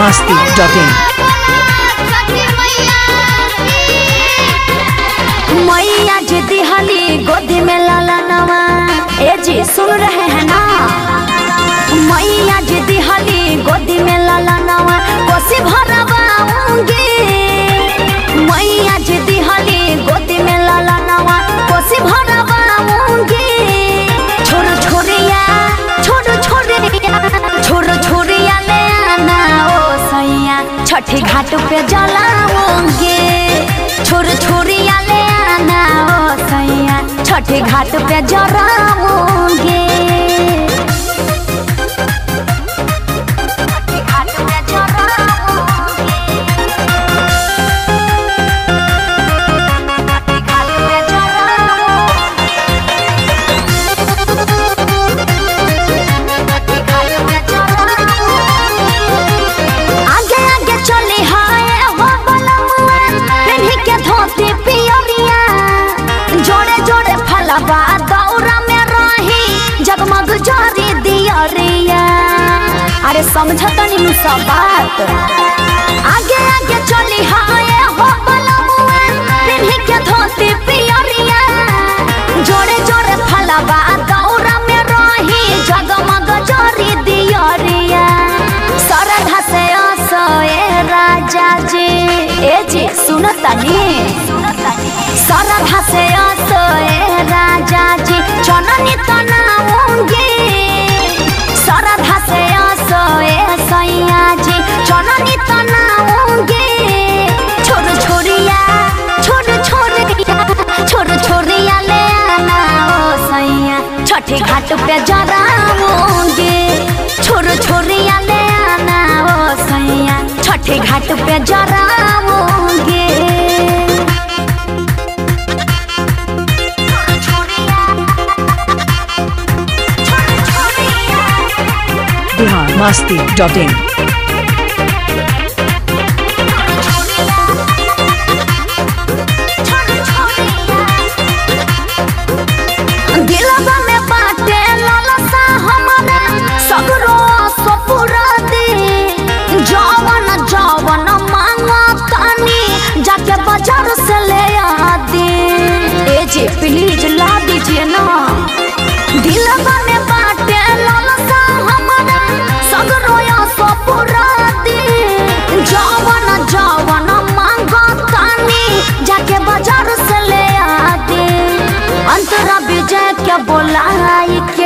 masti dot in. मैया जी दिहली गोदी में लाला नवा ए जी सुन रहे हैं ना मैया जी दिहली गोदी में लाला नवा कोसी भरवाऊंगी मैया जी दिहली गोदी में लाला नवा कोसी भरवाऊंगी छोरो छोरिया छोरो छोरिया छोरो छोरिया ले आना ओ सैया छठी घाट पे जलाऊंगी छोरो छोरिया ले आना ओ सैया छठी घाट पे जराऊंगी घाट पे जराऊंगी घाट पे जराऊंगी आगे आगे चली हाय हो बलमुआ पेन्ही के धोती पियरिया जोड़े जोड़े फलवा दौरा में रही जगमग जारी दियरिया अरे समझतनी नु सब बात आगे आगे चली हाय हो बलमुआ पेन्ही के धोती पियरिया जोड़े जोड़े फलवा दौरा में रही जगमग जारी दियरिया सरधा से असोए राजा जी ए जी सुनतनी सरधा से असोए राजा जी चननी तनाऊंगी सरधा से असोए सैया जी चननी तनाऊंगी छोड़ छोरिया छोड़ छोरिया छोड़ छोरिया ले आना ओ सैया छठी घाट पे जराऊंगी छोड़ छोरिया ले आना ओ सैया छठी घाट पे जराऊंगी Bihar masti dot in. दिलवा में बाटे लालसा हमारा सगरो सपुरा दे जवन जवन मांगा तानी जाके बाजार से ले आ दे ए जी प्लीज ला दीजिए ना दिलवा में बाटे लालसा हमारा सगरो सपुरा दे जवन जवन मांगा तानी जाके बाजार से ले आ दे अंतरा विजय के बोलाई के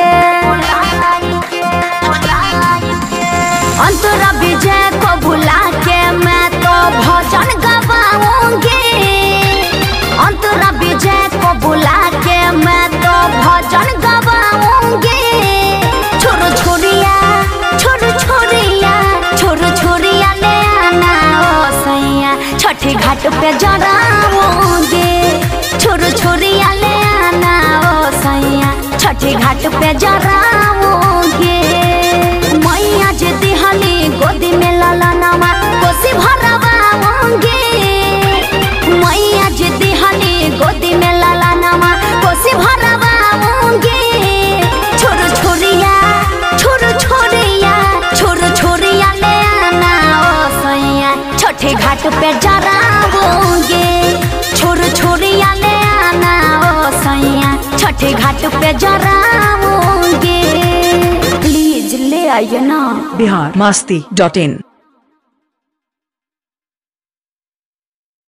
अंतरा विजय को बुला के मैं तो भजन गवाऊंगी अंतरा विजय को बुला के मैं तो भजन गवाऊंगी छोरो छोरिया छोरो छोरिया छोरो छोरिया ले आना ओ सैया छठी घाट पे जराऊंगी छोरो छोरिया ले आना ओ सैया छठी घाट पे जराऊंगी मैया जी दिहली गोदी में लाला नामा कोसी भरवाऊंगी मैया जी दिहली गोदी में लाला नामा कोसी भरवाऊंगी छोरो छोरिया छोरो छोरिया छोरो छोरिया ले आना ओ सैया छठे घाट पे जराऊंगी छोरो छोरिया ले आना ओ सैया छठे घाट पे जराऊंगी प्लीज ले आइए ना Bihar masti dot in.